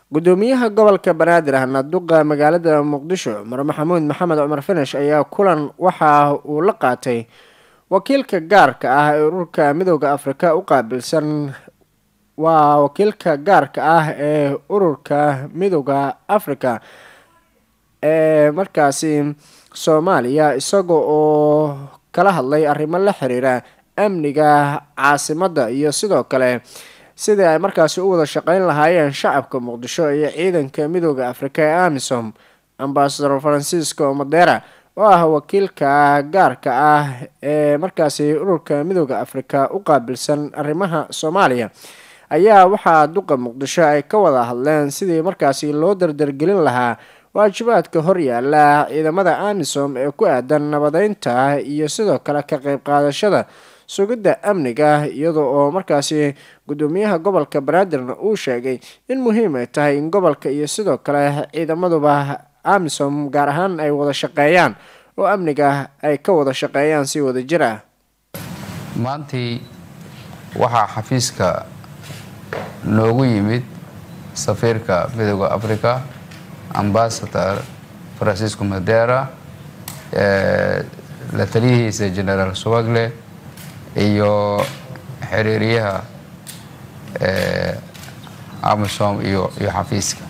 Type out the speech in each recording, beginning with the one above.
gudoomiyaha gobolka banaadir ahna duqa magaalada muqdisho cumar maxamuud maxamed cumar finish ayaa kulan waxa uu la qaatay wakiilka gaarka ah ee ururka midooda afrika u qaabilsan waa wakiilka gaarka ah ee ururka midooda africa ee markaasi soomaaliya isaga oo kala hadlay arrimo la xiriira amniga caasimadda iyo sidoo kale sidii ay markaasi u wada shaqeyn lahaayeen shacabka muqdisho iyo ciidanka midooda afrika ee amisom ambasador francisco madera oo ah wakiilka gaarka ah ee markaasi ururka midooda afrika u qaabilsan arrimaha soomaaliya ayaa waxaa duqa muqdisho ay ka wada hadleen sidii markaasi loo dardargelin lahaa waajibaadka horyaala ciidamada amisom ee ku aadan nabadeynta iyo sidoo kale ka qeyb qaadashada sugidda amniga iyada oo markaasi gudoomiyaha gobolka banaadirna uu sheegay in muhiim ay tahay in gobolka iyo sidoo kale ciidamaduba amisom gaar ahaan ay wada shaqeeyaan oo amniga ay ka wada shaqeeyaan si wada jir ah maantii waxaa xafiiska noogu yimid safiirka midooda africa ambasador francisco madera la taliyihiisa generaal suwagle iyo xiriiriyaha amisom iyo iyo xafiiska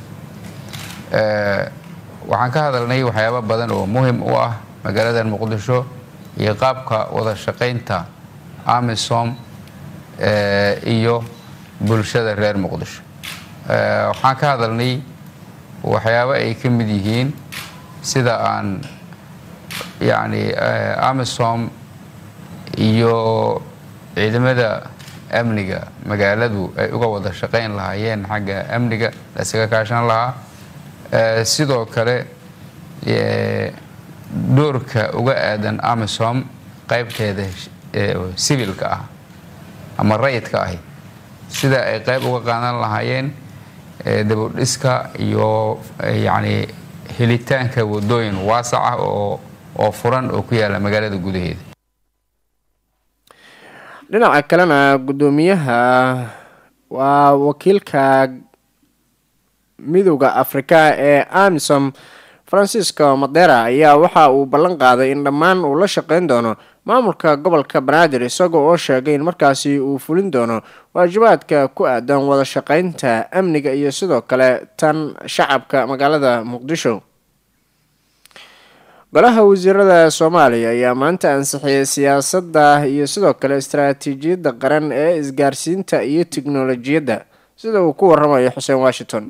waxaan ka hadalnay waxyaabo badan oo muhim u ah magaalada muqdisho iyo qaabka wada shaqaynta amisom iyo bulshada reer muqdisho waxaan ka hadalnay waxyaabo ay ka mid yihiin sida aan yacni amisom iyo ciidamada amniga magaaladu ay uga wada shaqayn lahaayeen xagga amniga la isaga kaashan lahaa sidoo kale doorka uga aadan amisom qaybteeda sibilka ah ama rayidka ahi sida ay qayb uga qaadan lahaayeen dabodhiska iyo yacni helitaanka wadooyin waasac ah oo oo furan oo ku yaala magaalada gudaheeda dhinaca kalena gudoomiyaha waa wakiilka midooda afrika ee amisom francisco madera ayaa waxa uu ballan qaaday in dhammaan uu la shaqeyn doono maamulka gobolka banaadir isagoo oo sheegay in markaasi uu fulin doono waajibaadka ku aadan wada shaqeynta amniga iyo sidoo kale tan shacabka magaalada muqdisho golaha wasiirada soomaaliya ayaa maanta ansixiyay siyaasadda iyo sidoo kale istaraatiijiyadda qaran ee isgaarsiinta iyo tiknolojiyadda sida uu ku waramayo xuseen washington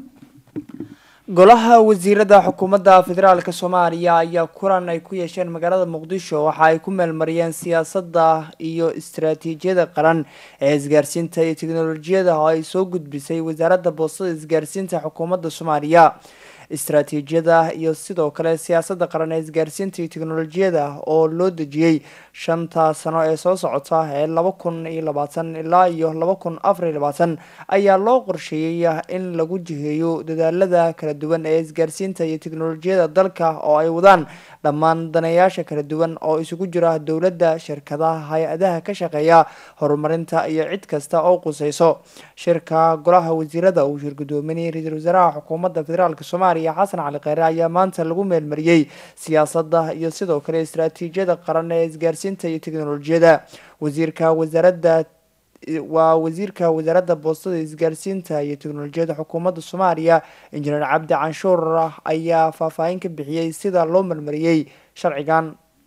golaha wasiirada xukuumadda federaalk soomaaliya ayaa kulan ay ku yeesheen magaalada muqdisho waxa ay ku meelmariyeen siyaasadda iyo istaraatiijiyada qaran ee isgaarsiinta iyo teknolojiyada oo ay soo gudbisay wasaaradda boostada isgaarsiinta xukuumadda soomaaliya istaraatiijiyada iyo sidoo kale siyaasadda qaran ee isgaarsiinta iyo teknolojiyada oo loo dejiyey shanta sano ee soo socota ee laba kun iyo labaatan ilaa iyo laba kun afar iyo labaatan ayaa loo qorsheeyey in lagu jiheeyo dadaalada kala duwan ee isgaarsiinta iyo teknolojiyada dalka oo ay wadaan dhammaan daneeyaasha kala duwan oo isugu jira dowladda shirkadaha hay-adaha ka shaqeeya horumarinta iyo cid kasta oo quseyso shirka golaha wasiirada uu shir gudoominayay ra-iisul wasaaraha xukuumadda federaalk soomaaliya xasan cali kheyre ayaa maanta lagu meelmariyey siyaasadda iyo sidoo kale istaraatiijiyada qaran ee isgaarsiinta iyo teknolojiyada wasiirka wasaaradda waa wasiirka wasaaradda boostada isgaarsiinta iyo teknolojiyada xukuumadda soomaaliya injineer cabdi canshuur ayaa faahfaahin ka bixiyey sida loo marmariyey sharcigan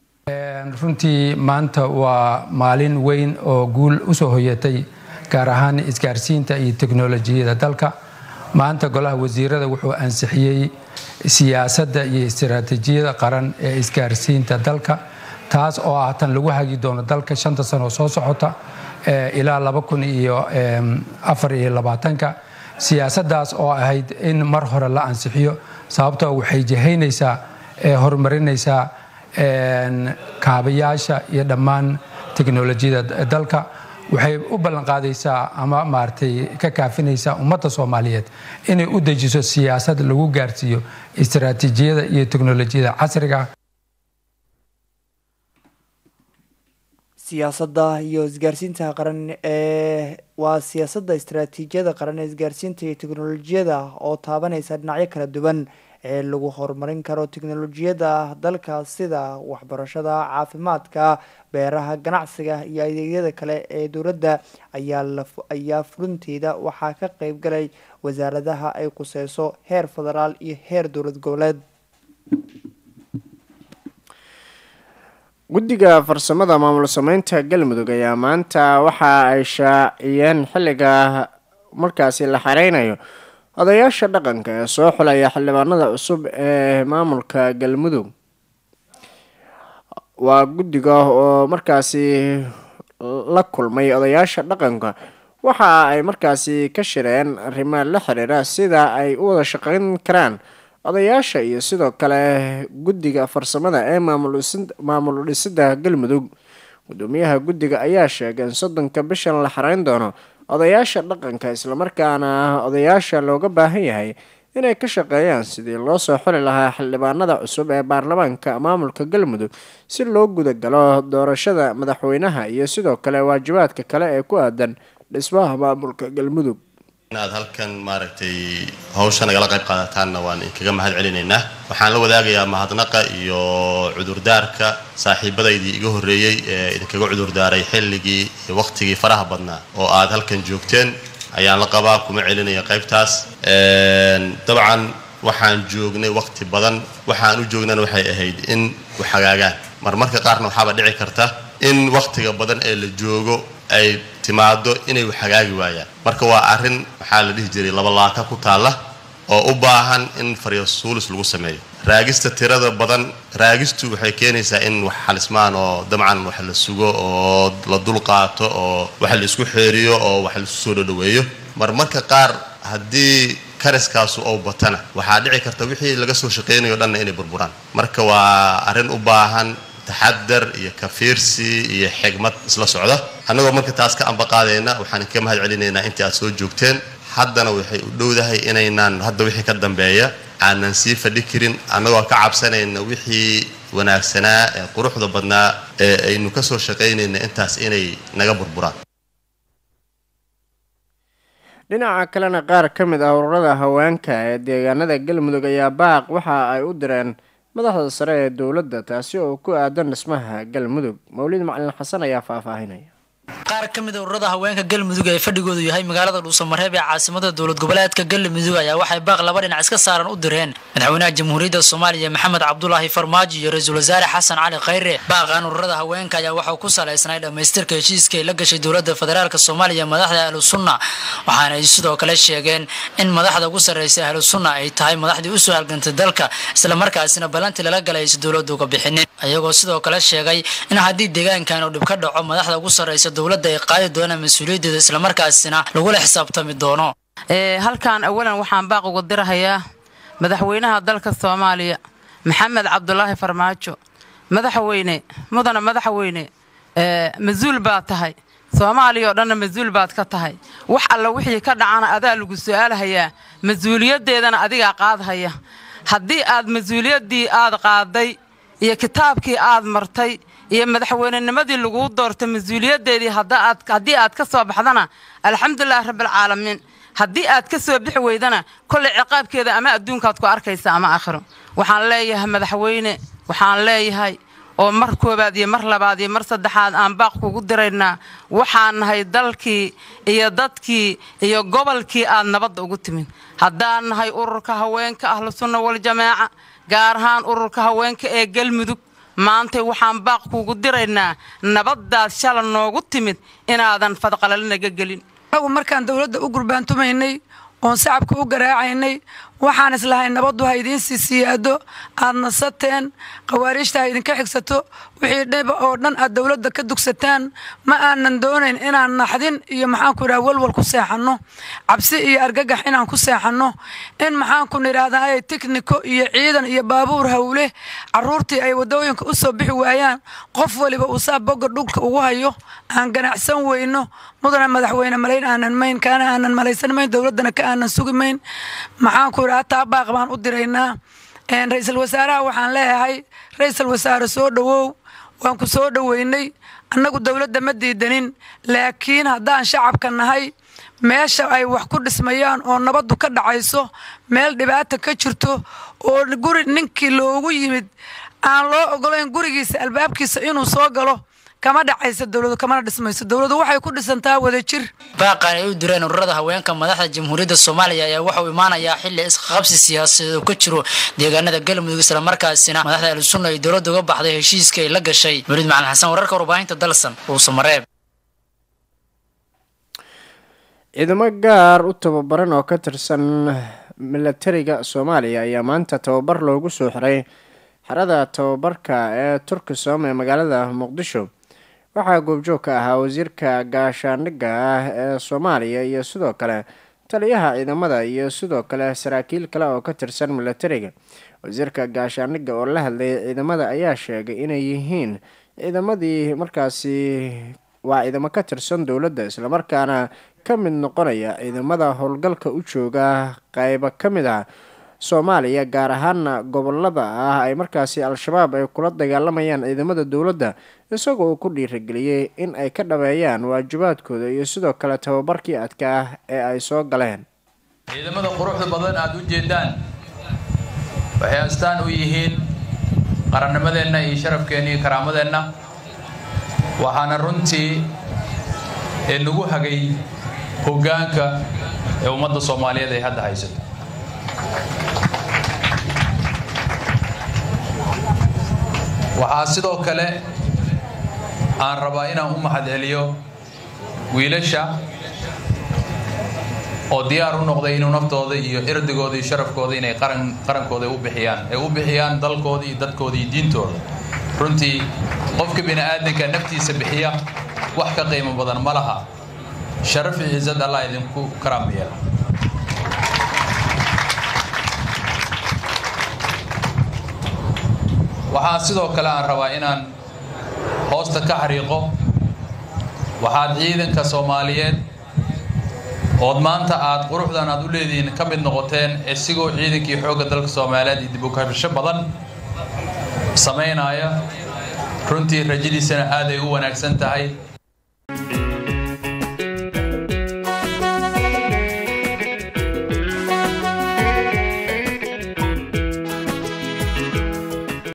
runtii maanta waa maalin weyn oo guul usoo hoyatay gaar ahaan isgaarsiinta iyo teknolojiyada dalka maanta golaha wasiirada wuxuu ansixiyey siyaasadda iyo istaraatiijiyada qaran ee isgaarsiinta dalka taas oo ah tan lagu hagi doono dalka shanta sano soo socota ilaa laba kun iyo afar iyo labaatanka siyaasaddaas oo ahayd in mar hore la ansixiyo sababtoo waxay jihaynaysaa horumarinaysaa kaabayaasha iyo dhammaan teknolojiyada dalka waxay u ballanqaadaysaa ama maaragtay ka kaafinaysaa ummadda soomaaliyeed inay u dejiso siyaasad lagu gaarsiiyo istaraatiijiyada iyo teknolojiyada casriga siyaasadda iyo isgaarsiinta qaran ee waa siyaasadda istaraatiijiyada qaran ee isgaarsiinta iyo teknolojiyada oo taabaneysa dhinacyo kala duwan ee lagu horumarin karo teknolojiyada dalka sida waxbarashada caafimaadka beeraha ganacsiga iyo adeegyada kale ee dowladda ayaa fulinteeda waxaa ka qeyb galay wasaaradaha ay quseyso heer federaal iyo heer dowlad goboleed guddiga farsamada maamul sameynta galmudug ayaa maanta waxa ay shaaciyeen xilliga markaasi la xareynayo odayaasha dhaqanka ee soo xulaya xildhibaanada cusub ee maamulka galmudug waa guddiga oo markaasi la kulmay odayaasha dhaqanka waxa ay markaasi ka shireen arrimo la xiriira sida ay u wada shaqeyn karaan odayaasha iyo sidoo kale guddiga farsamada ee maamul dhisida galmudug gudoomiyaha guddiga ayaa sheegay in soddonka bishan la xareyn doono odayaasha dhaqanka islamarkaana odayaasha looga baahan yahay inay ka shaqeeyaan sidii loo soo xuli lahaa xildhibaanada cusub ee baarlamaanka maamulka galmudug si loo gudagalo doorashada madaxweynaha iyo sidoo kale waajibaadka kale ee ku aadan dhismaha maamulka galmudug inaad halkan maaragtay hawsha nagala qayb qaadataanna waan inkaga mahad celinaynaa waxaan la wadaagayaa mahadnaqa iyo cudurdaarka saaxiibadaydii iga horreeyey ee idinkaga cudurdaaray xilligii iyo waqtigii faraha badnaa oo aad halkan joogteen ayaan la qabaa kuma celinaya qaybtaas dabcan waxaan joognay waqti badan waxaan u joognana waxay ahayd in waxhagaagaan marmarka qaarna waxaaba dhici karta in waqtiga badan ee la joogo ay timaado inay waxhagaagi waayaan marka waa arrin waxaa la dhihi jiray labalaaka ku taalla oo u baahan in faryasuulis lagu sameeyo raagista tirada badan raagistu waxay keenaysaa in wax xalismaan oo dabcan wax la sugo oo la dul qaato oo wax la isku xeeriyo oo wax laisu soo dhodhaweeyo marmarka qaar haddii kariskaasu ou batana waxaa dhici karta wixii laga soo shaqaynayo dhanna inay burburaan marka waa arrin u baahan taxadar iyo kafiirsi iyo xigmad isla socda annagoo marka taas ka ambaqaadayna waxaan ka mahad celinaynaa intii aad soo joogteen haddana waxay u dhowdahay inaynaan hadda wixii ka dambeeya aanan sii fadhi karin annagoo ka cabsanayna wixii wanaagsanaa ee quruxda badnaa ee aynu ka soo shaqaynayna intaas inay naga burburaan dhinaca kalena qaar ka mid ah ururada haweenka ee deegaanada galmudug ayaa baaq waxa ay u direen madaxda sare ee dowladda taasi oo ku aadan dhismaha galmudug mawlid macalin xasan ayaa faahfaahinaya qaar ka mid a ururada haweenka galmudug ee fadhigoodu yahay magaalada dhuusamareeb ee caasimada dowlad goboleedka galmudug ayaa waxay baaq laba dhinac iska saaran u direen madaxweynaha jamhuuriyadda soomaaliya maxamed cabdulaahi farmaajo iyo ra-iisul wasaare xasan cali khayre baaqan ururada haweenka ayaa waxau ku salaysnay dhammaystirka heshiiska ay la gashay dowladda federaalk soomaaliya madaxda ahlu sunna waxaana ay sidoo kale sheegeen in madaxda ugu sarreysa ahlu sunna ay tahay madaxdii usoo halgantay dalka islamarkaasina balantii lala galay aysa dowladdu uga bixinin ayagoo sidoo kale sheegay in haddii deegaankan uu dhib ka dhaco madaxda ugu sarreysa dowladda ay qaadi doonaan mas-uuliyaddeeda islamarkaasina lagula xisaabtami doono halkan awalan waxaan baaq uga dirahayaa madaxweynaha dalka soomaaliya maxamed cabdulaahi farmaajo madaxweyne mudana madaxweyne mas-uul baad tahay soomaaliya oo dhanna mas-uul baad ka tahay wax alla wixii ka dhacana adaa lagu su-aalhayaa mas-uuliyaddeedana adigaa qaadhaya haddii aad mas-uuliyaddii aad qaaday iyo kitaabkii aad martay iyo madaxweynenimadii laguu doortay mas-uuliyaddeedii haddii aad ka soo baxdana alxamdulilahi rabbialcaalamiin haddii aad ka soo bixi weydana kollay ciqaabkeeda ama adduunkaad ku arkaysa ama aakhiro waxaan leeyahay madaxweyne waxaan leeyahay oo mar koowaad iyo mar labaad iyo mar saddexaad aan baaq kugu diraynaa waxaan nahay dalkii iyo dadkii iyo gobolkii aad nabadda ugu timin haddaan nahay ururka haweenka ahlu sunna waljamaaca gaar ahaan ururka haweenka ee galmudug maantay waxaan baaq kuugu diraynaa nabaddaad shala noogu timid inaadan fadqalalinaga gelin anagu markaan dowladda u gurbaantumaynay oon shacabka u garaacaynay waxaan islahay nabaddu ha idiin sii siyaado aad nasateen khawaariijta ha idinka xigsato wixii dhiba oo dhan aad dowladda ka dugsataan ma aanan doonayn inaan naxdin iyo maxaanku idhaha walwal ku seexanno cabsi iyo argagax inaan ku seexanno in maxaanku nidhaahdaa ay tikniko iyo ciidan iyo baabuur hawle caruurtii ay waddooyinka u soo bixi waayaan qof waliba uu saa boga dhulka ugu hayo aan ganacsan weyno mudana madaxweyne malayn aanan mayn kaana aanan malaysan mayn dowladdana ka aanan sugi mayn maxaanku idhaha taa baaq baan u diraynaa ra-iisul wasaaraha waxaan leeyahay ra-iisul wasaare soo dhowow waan ku soo dhoweynay annagu dowladda ma diidanin laakiin haddaan shacabka nahay meesha ay wax ku dhismayaan oo nabaddu ka dhacayso meel dhibaata ka jirto oo guri ninkii loogu yimid aan loo ogolayn gurigiisa albaabkiisa inuu soo galo kama dhacayso dowladu kamana dhismayso dowladu waxay ku dhisantaa wadajir baaqan ay u direen ururada haweenka madaxda jamhuuriyadda soomaaliya ayaa waxauu imaanayaa xili isqabsi siyaasadeed oo ka jiro deegaanada galmudug islamarkaasina madaxda ahlusunna ay dowladda uga baxday heshiiska ay la gashay weliid macalin xasan wararka warbaahinta dalsan uusamareeb ciidamo gaar u tababaran oo ka tirsan milatariga soomaaliya ayaa maanta tababar loogu soo xiray xerada tababarka ee turkisom ee magaalada muqdisho waxaa goobjoog ka ahaa wasiirka gaashaandhigga ah ee soomaaliya iyo sidoo kale taliyaha ciidamada iyo sidoo kale saraakiil kale oo ka tirsan milatariga wasiirka gaashaandhigga oo la hadlayay ciidamada ayaa sheegay inay yihiin ciidamadii markaasi waa ciidamo ka tirsan dowladda islamarkaana ka mid noqonaya ciidamada howlgalka u jooga qeybo ka mid ah soomaaliya gaar ahaana gobolada ah ay markaasi al-shabaab ay kula dagaalamayaan ciidamada dowladda isagoo uu ku dhiirageliyey in ay ka dhabeeyaan waajibaadkooda iyo sidoo kale tababarkii adka ah ee ay soo galeen ciidamada quruxda badan aada u jeedaan waxay astaan u yihiin qarannimadeenna iyo sharafkeenna iyo karaamadeenna waxaana runtii ee nagu hagay hoggaanka ee ummadda soomaaliyeed ay hadda haysato waxaa sidoo kale aan rabaa inaan u mahad celiyo wiilasha oo diyaar u noqday inuu naftooda iyo irdigooda iyo sharafkooda inay qaran qarankooda u bixiyaan ay u bixiyaan dalkooda iyo dadkooda iyo diintooda runtii qofka bini aadanka naftiisa bixiya wax ka qiimo badan ma laha sharaf iyo ciisad allah idinku karaam yeela waxaa sidoo kale aan rabaa inaan hoosta ka xariiqo waxaad ciidanka soomaaliyeed ood maanta aad quruxdan aad u leedihiin ka mid noqoteen isigoo ciidankii xoogga dalka soomaaliyeed iyo dib u kabasho badan samaynaya runtii rajadiisana aad ay u wanaagsan tahay